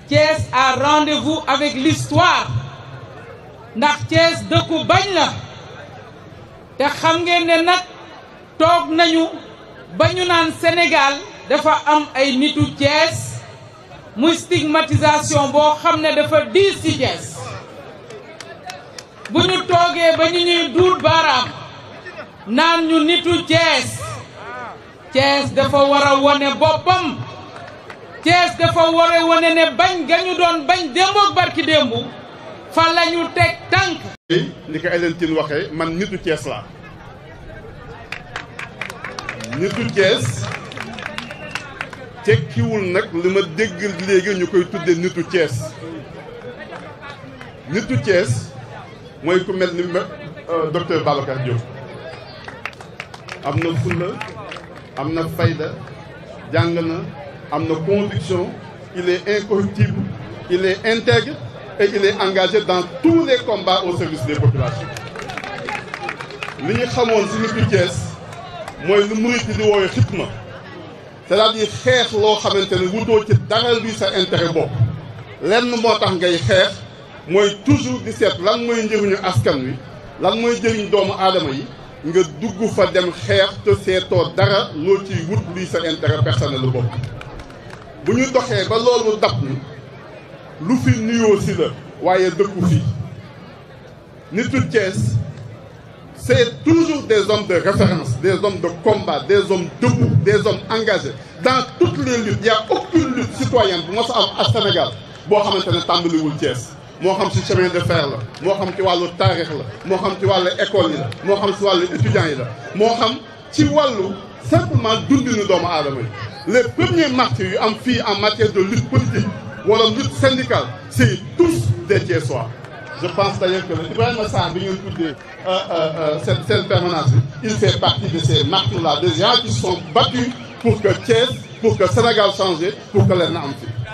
Thiès a rendez-vous avec l'histoire ndax Thiès dëkku bañ la te xam ngeen ne nag toog nañu ba ñu naan Sénégal dafa am ay nitu Thiès muy stigmatisation boo xam ne dafa diis ci Thiès bu ñu toogee ba ñu ñuy duut baaraam naan ñu nitu Thiès Thiès dafa war a wone boppam Thiès dafa war a wone ne bañ ga ñu doon bañ démboog barki démbu fa la ñu teg tànk ni ko Hélène Tine waxee man nitu Thiès laa nitu Thiès tekkiwul nag li ma dégg léegi ñu koy tudde nitu Thiès nitu Thiès mooy ku mel ni docteur Babacar Diop am na fulla am na fayda jàng na am na conviction il est incorruptible il est intègre et il est engagé dans tous les combats au service des populations li ñu xamoon si nitu Thiès mooy lu murit di woowee xitma c'est-à-dire xeex loo xamante ne wutoo ci dara luy sa intérêt bopp lenn moo tax ngay xeex mooy toujours di seet lan mooy njëriñu askan wi lan mooy njëriñ doomu aadama yi nga dugg fa dem xeex te seetoo dara loo ciy wut luy sa intérêt personnel lu bopp bu ñu doxee ba loolu dab ñu lu fi nuyoo si la waaye dëkku fi nitu Thiès c'est toujours des hommes de référence des hommes de combat des hommes debout des hommes engagés dans toutes les luttes il y a aucune lutte citoyenne bu mos a am à Sénégal boo xamante ne tàmbaliwul Thiès moo xam ci chemin de fer la moo xam ci wàllu taarix la moo xam ci wàllu école yi la moo xam ci wàllu étudiants yi la moo xam ci wàllu simplement dundinu doomu aadama yi les premiers martyrs yu am fii en matière de lutte politique wala lutte syndicale c'est tous des Thiessois je pense d'ailleurs que Ibrahima Sarr bi ngeen tuddee cette cette permanence bi il fait partie de ces martyrs là des gens qui se sont battus pour que Thiès pour que Sénégal change pour que leen na am fi